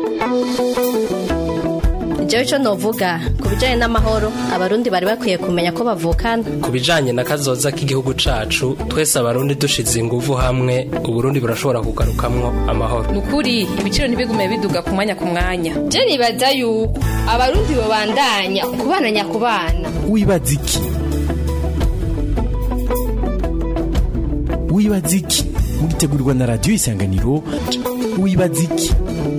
jewe ico novuga ku bijanye n'amahoro abarundi bari bakwiye kumenya ko bavukana ku bijanye na kazoza k'igihugu cacu twese abarundi dushize inguvu hamwe uburundi burashobora kugarukamwo amahoro nukuri ibiciro ntibigume biduga ku mwanya ku mwanya je nibaza yuko abarundi bobandanya kubana nyakubana wibaza iki wibaza iki mugitegurirwa na radiyo isanganiro wibaza iki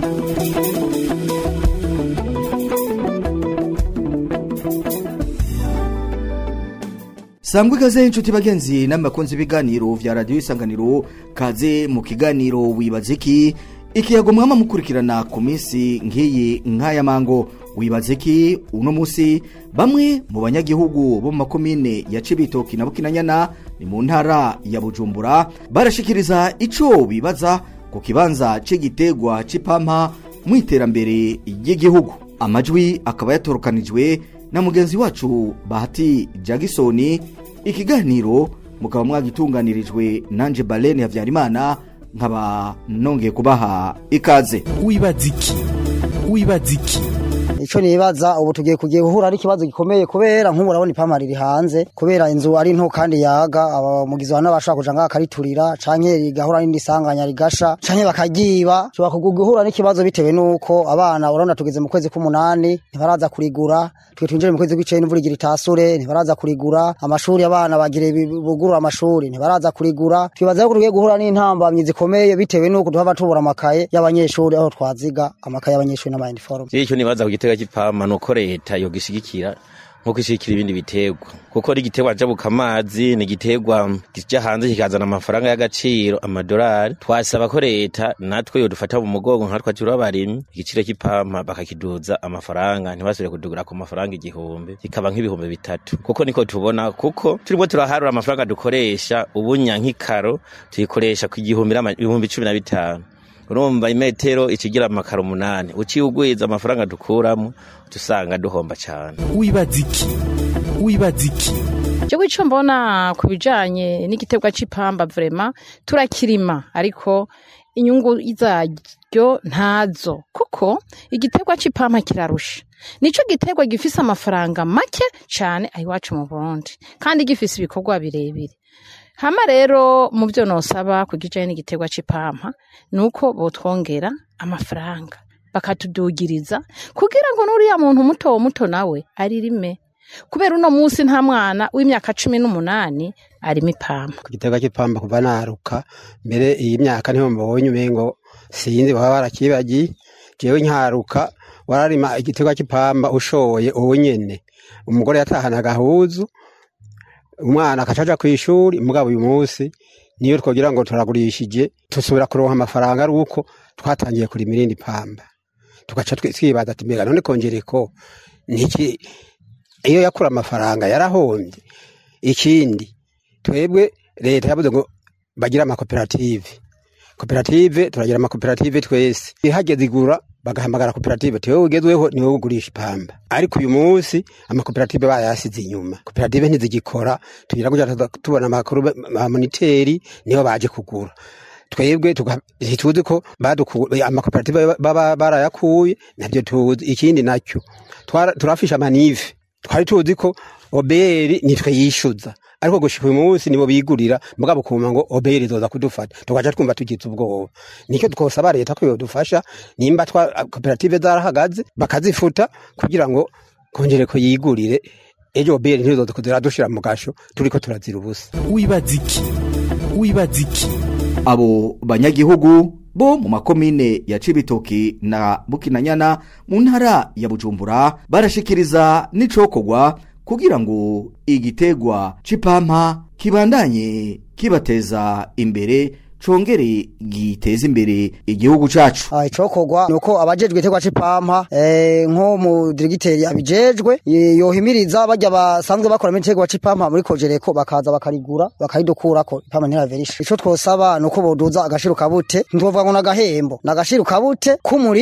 sangwa ikaze inshuti bagenzi n'amakunzi ibiganiro vya radiyo isanganiro kaze mu kiganiro wibaza iki ikiyago mwama mukurikirana ku minsi nk'iyi nk'aya mango wibaza iki uno munsi bamwe mu banyagihugu bo mu makomine ya cibitoki na bukinanyana ni mu ntara ya bujumbura barashikiriza ico bibaza ku kibanza c'igiterwa c'ipampa mu iterambere ry'igihugu amajwi akaba yatorokanijwe na mugenzi wacu bahati jagisoni ikiganiro mukaba mwagitunganirijwe nanje balene habyarimana nkaba nongeye kubaha ikaze wibaza iki wibaza iki ico nibaza ubu tugiye kugiye guhura n'ikibazo gikomeye kubera nk'ubu urabona ipampa riri hanze kubera inzu ari nto kandi yaga abamugizi wa n'abashaka kuja ngaha akariturira canke rigahura n'indi sanganya rigasha canke bakagiba tuba guhura n'ikibazo bitewe nuko abana urabona tugeze mu kwezi k'umunani ntibaraza kurigura twe twinjire mu kwezi kw'icenda imvura igira itasure ntibaraza kurigura amashuri abana bagire bugurura amashuri ntibaraza kurigura twibaza yuko tugiye guhura n'intambamyi zikomeye bitewe nuko tuhava tubura amakaye y'abanyeshuri aho twaziga amakaye y'abanyeshuri n'amayiniforume icyo nibaza ku gitega cy'ipampa ni uko leta yogishigikira nkuko ishigikira ibindi biterwa kuko ari igiterwa jabuka amazi ni igiterwa kija hanze kikazana amafaranga y'agaciro amadolari twasaba ko leta natwe yodufata mu mugongo nka twakiri abarimyi igiciro cy'ipampa bakakiduza amafaranga ntibasubire kudugura ku mafaranga igihumbi kikaba nk'ibihumbi bitatu kuko niko tubona kuko turimo turaharura amafaranga dukoresha ubunya nk'ikaro tuyikoresha ku igihumbi ibihumbi cumi na bitanu urumva imetero ikigira amakaro umunani uciye ugwiza amafaranga dukuramo usanga duhomba cyane wibaza iki wibaza iki cyo ico mbona ku bijanye n'igiterwa c'ipamba vrema turakirima ariko inyungu zaryo ntazo kuko igiterwa c'ipampa kirarusha nico giterwa gifise amafaranga make cane ayiwacu mu Burundi kandi gifise ibikorwa birebire hama rero mu byo nosaba ku kijanye n'igiterwa c'ipampa nuko botwongera amafaranga bakatudugiriza kugira ngo n'uriya muntu muto muto nawe aririme kubera uno munsi nta mwana w'imyaka cumi n'umunani arimo ipampa ku giterwa c'ipampa kuva naruka mbere iyi myaka niho mbonye umengo sinzi baba barakibagiye jewe nkaruka wararima igiterwa c'ipamba ushoye uwo nyene umugore yatahana agahuzu umwana akacaja kw'ishuri mugabo uyu munsi niyo twogira ngo turagurishije tusubira kuronka amafaranga ari uko twatangiye kurima irindi pamba tugaca twibaza ati mbega none kongereko niki iyo yakura amafaranga yarahombye ikindi twebwe leta yavuze ngo bagira amakoperative koperative turagira amakoperative twese ihageze igura bagahamagara koperative tewe ugezweho niwe ugurisha ipamba ariko uyu munsi amakoperative bayasize inyuma koperative ntizigikora tugira kuja tubona amakuru amoniteri niyo baje kugura twebwe ntituzi ko amakoperative baba barayakuye navyo tuzi ikindi nacyo turafisha amanive twari tuzi ko oberi nitwe yishuza ariko gushika uyu munsi nibo bigurira mugabo kuma ngo oberi izoza kudufata tugaca twumva tugize ubwoba nicyo twosaba leta ko yodufasha nimba twa koperative zarahagaze bakazifuta kugira ngo kongere ko yigurire ejo oberi ntizoza kuzira dushira mu gasho turiko turazira ubusa wibaza iki wibaza iki abo banyagihugu bo mu makomine ya cibitoki na bukinanyana mu ntara ya bujumbura barashikiriza n'icokorwa kugira ngo igitegwa c'ipampa kibandanye kibateza imbere congere giteza imbere igihugu cacu ah icokorwa nuko abajejwe igiterwa c'ipampa eh nko mu dirigiteri abijejwe yohimiriza bajya basanzwe bakora mu giterwa c'ipampa muri kojereko bakaza bakarigura bakayidukurako ipampa ntiraverisha ico twosaba nuko boduza agashiru kabute ntwovuga ngo nagahembo nagashiru kabute k'umurimyi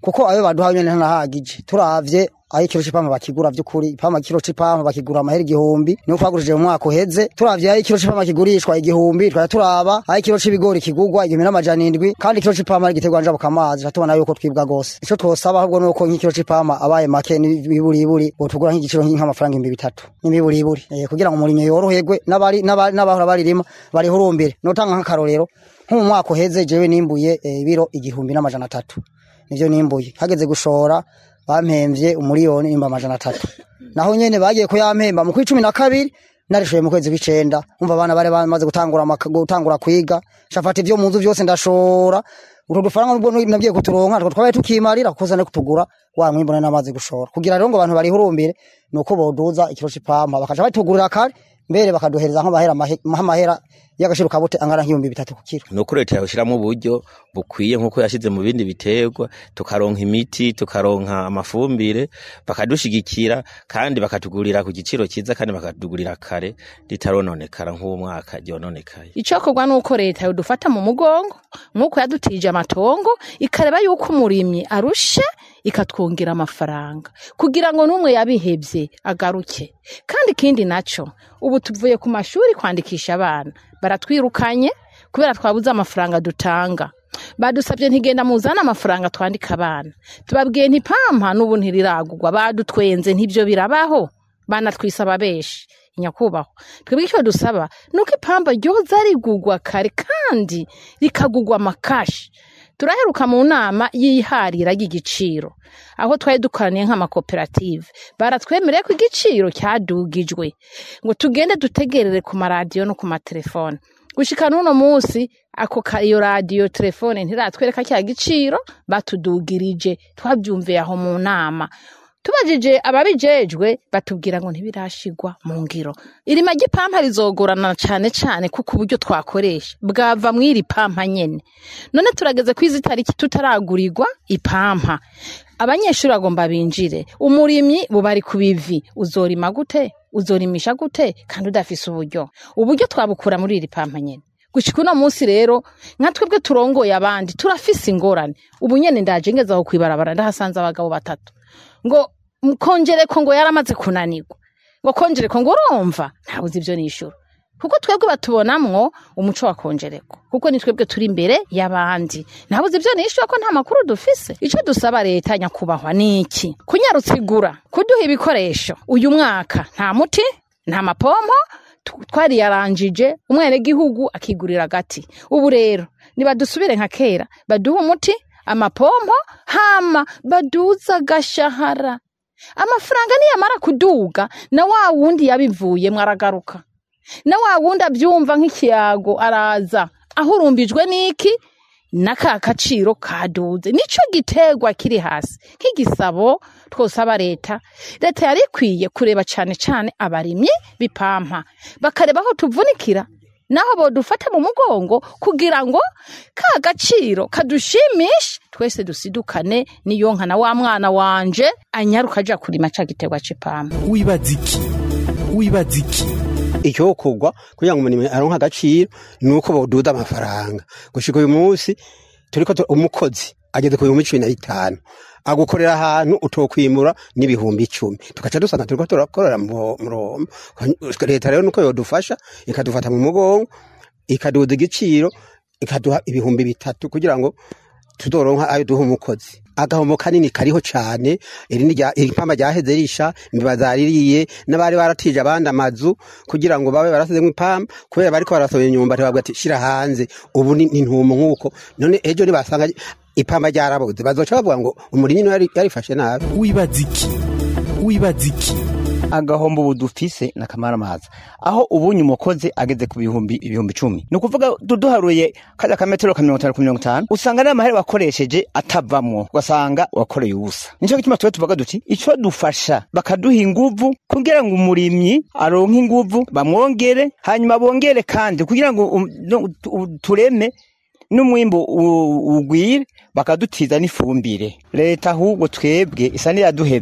kuko ayo baduha nyene ntanahagije turavye aho ikiro c'ipampa bakigura vy'ukuri ipampa kiro c'ipampa bakigura amahera igihumbi niho twagurishije mu mwaka uheze turavye aho ikiro c'ipampa kigurishwa igihumbi twari turaba aho ikiro c'ibigori kigurwa igihumbi n'amajana indwi kandi ikiro c'ipampa ari igiterwa njabuka amazi tubona yuko twibwa gose ico twosaba ahubwo nuko nk'ikiro c'ipampa abaye make n'ibiburiburi botugura nk'igiciro nk'amafaranga ibihumbi bitatu n'ibiburiburi eh, kugira ngo umurimyi yoroherwe n'abari n'aba- n'abahora baririma barihurumbire notanga nk'akarorero nko mu mwaka uheze jewe nimbuye eh, ibiro igihumbi n'amajana atatu nivyo nimbuye hageze gushora bampemvye umuriyoni nimba amajana atatu naho nyene bagiye kuyampemba mu kw'icumi na kabiri narishoye mu kwezi kw'icenda umva abana bari bamaze gutangura amaka- gutangura kwiga shafata ivyo mu nzu vyose ndashora utwo dufaranga nubwo nagiye kuturonka two twabaye tukimarira kuko zane kutugura wa mwimbu nari namaze gushora kugira rero ngo abantu barihurumbire nuko boduza ikiro c'ipampa bakaca batugurira kare mbere bakaduhereza nk'amahera mahe- nk'amahera y'agaciro kabute angana nk'ibihumbi bitatu ku kiro nuko leta yawushyiramo uburyo bukwiye nk'uko yashyize mu bindi biterwa tukaronka imiti tukaronka amafumbire bakadushigikira kandi bakatugurira ku giciro cyiza kandi bakatugurira kare ritarononekara nk'uwo mwaka ryononekaye icokorwa nuko leta yodufata mu mugongo nk'uko yadutije amatongo ikareba yuko umurimyi arushe ikatwongera amafaranga kugira ngo n'umwe yabihebye agaruke kandi ikindi naco ubu tuvuye ku mashuri kwandikisha abana baratwirukanye kubera twabuze amafaranga dutanga badusabye ntigenda muzana amafaranga twandika abana tubabwiye ntipampa n'ubu ntiriragurwa badutwenze ntibyo birabaho banatwisaba benshi nyakubahwa twebwe icyo dusaba ni uko ipamba ryoza rigugwa kare kandi rikagugwa amakashi turaheruka mu nama y'iharira ry'igiciro aho twari dukoraniye nk'amakoperative baratwemereye ko igiciro cyadugijwe ngo tugende dutegerere ku maradiyo no ku matelefone gushika n'uno munsi ako ka- iyo radiyo telefone ntiratwereka cya giciro batudugirije twabyumviye aho mu nama tubajije ababijejwe batubwira ngo ntibirashigwa mu ngiro irima ry'ipampa rizogorana cyane cyane kuko uburyo twakoresha bwava mu iri pampa nyene none turageze ku izi tariki tutaragurirwa ipampa abanyeshuri bagomba binjire umurimyi bubari ku bivi uzorima gute uzorimisha gute kandi udafise uburyo uburyo twabukura muri iri pampa nyene gushika uno munsi rero nka twebwe turongoye abandi turafise ingorane ubu nyene ndaje ngeze aho kwibarabara ndahasanze abagabo batatu ngo "M- kongereko ngo yaramaze kunanirwa ngo kongereko ngo urumva ntabuze ibyo nishura kuko twebwe batubonamwo umuco wa kongereko kuko ni twebwe turi imbere y'abandi ntabuze ibyo nishura ko nta makuru dufise icyo dusaba leta nyakubahwa ni iki kunyarutsa igura kuduha ibikoresho uyu mwaka nta muti nta mapompo tu- twariyaranjije umwenegihugu akigurira agati ubu rero nibadusubire nka kera baduhe umuti amapompo hama baduza agashahara amafaranga niyamara kuduga na wa wundi yabivuyemwo aragaruka na wa wundi abyumva nk'ikiyago araza ahurumbijwe n'iki n'aka gaciro kaduze nico giterwa kiri hasi nk'igisabo twosaba leta leta yari ikwiye kureba cane cane abarimyi bipampa bakareba aho tuvunikira naho bodufata mu mugongo kugira ngo ka gaciro kadushimishe twese dusidukane niyo nka na wa mwana wanje anyaruka aja kurima ca giterwa c'ipampa wibaza iki wibaza iki icyokorwa kugira ngo umuntu aronke agaciro ni uko boduda amafaranga gushika uyu munsi turiko tu- umukozi ageze ku bihumbi cumi na bitanu agukorera ahantu utokwimura n'ibihumbi icumi tugaca dusanga turiko turakorera mu Roma leta rero nuko yodufasha ikadufata mu mugongo ikaduza igiciro ikaduha ibihumbi bitatu kugira ngo tuzoronka ayo duha umukozi agahombo kanini kariho cane irindi rya- iri pamba ryaheze risha imbiba zaririye n'abari baratije abandi amazu kugira ngo babe barasizemwo ipamba kubera bariko barasohoye imyumbati bavuga ati shira hanze ubu ni ni ntumo nk'uko none ejo nibasanga ipamba ryarabuze bazoca bavuga ngo umurimyi niwe yari- yarifashe nabi wibaza iki wibaza iki agahombo ubu dufise na kamaramaza aho ubunye umukozi ageze ku bihumbi ibihumbi icumi ni ukuvuga du- duharuye kaza kametero ka mirongo itanu ku mirongo itanu usanga n'amahera wakoresheje atavamwo ugasanga wakoreye ubusa nico gituma tuba tuvuga duti ico dufasha bakaduha inguvu kugira ngo umurimyi aronke inguvu bamwongere hanyuma bongere kandi kugira ngo um- no- tu- tureme n'umwimbu u- ugwire bakadutiza n'ifumbire leta ahubwo twebwe isa n'iyaduhevye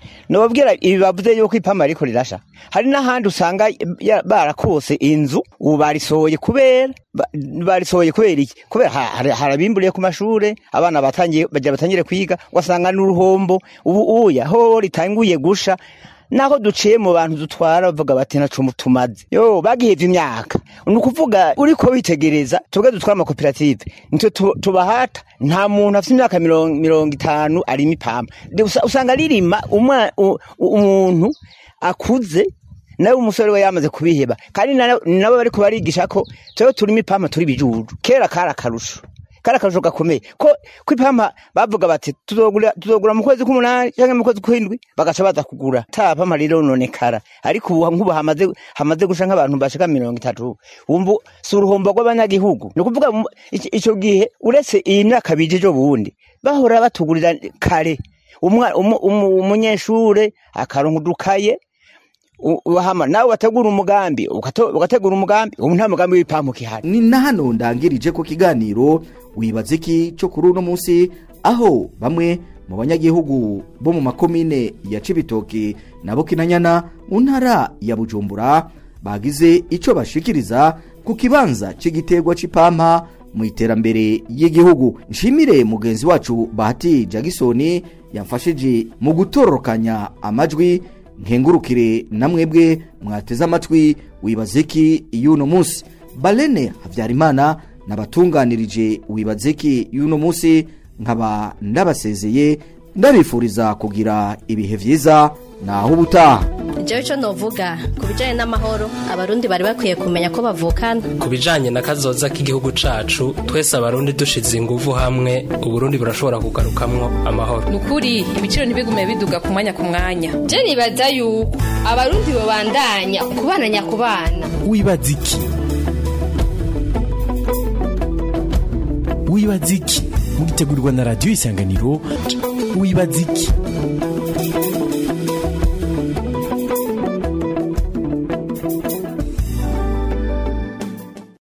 nobabwira ibi bavuze yuko ipama ariko rirasha hari n'ahandi usanga ya- barakose inzu ubu barisohoye kubera ba- barisohoye kubera iki kubera ha- hari- harabimburiye ku mashure abana batangiye bagira batangire kwiga ugasanga n'uruhombo ubu uya ho ritanguye gusha naho duciye mu bantu dutwara bavuga bati naco tumaze yo bagihevye imyaka ni ukuvuga uriko witegereza twebwe dutwara amakoperative nitwe tu- tubahata nta muntu afite imyaka mirongo mirongo itanu arima ipampa De- usa- usanga ririma umwa- u- u- umuntu akuze nawe umusore we yamaze kubiheba kandi na- nabo bariko barigisha ko twebwe turima ipampa turi bijuju kera kari akarusho kari akarusho gakomeye ko ko ipampa bavuga bati tuzogura tuzogura mu kwezi k'umunani cyangwa mu kwezi kw'indwi bagaca baza kugura ta pampa rero nonekara ariko ubu nk'ubu hamaze hamaze gusha nk'abantu bashika mirongo itatu wumva si uruhombo rw'abanyagihugu ni ukuvuga mu- ico ico gihe uretse iyi myaka bije ejo bundi bahora batugurira kare umwa- umu- umu- umunyeshure akaronka udukaye u- uhama nawe wategura umugambi ugato- ugategura umugambi ubu nta mugambi w'ipampa ukihari ni na hano ndangirije ku kiganiro wibaza iki cyo kuri uno munsi aho bamwe mu banyagihugu bo mu makomine ya cibitoki na bukinanyana mu ntara ya bujumbura bagize icyo bashikiriza ku kibanza cy'igiterwa c'ipampa mu iterambere y'igihugu nshimire mugenzi wacu bahati jagisoni yamfashije mu gutororokanya amajwi nkengurukire na mwebwe mwateze amatwi wibaze iki y'uno munsi balene habyarimana nabatunganirije wibaze iki y'uno munsi nkaba ndabasezeye ndabifuriza kugira ibihe byiza naho ubutaha jewe icyo novuga ku bijyanye n'amahoro abarundi bari bakwiye kumenya ko bavukana ku bijanye na kazoza k'igihugu cacu twese abarundi dushize inguvu hamwe uburundi burashobora kugarukamwo amahoro ni ukuri ibiciro ntibigume biduga ku mwanya ku mwanya je nibaza yuko abarundi babandanya kubana nyakubana wibaza iki wibaza iki mugitegurirwa na radiyo isanganiro wibaza iki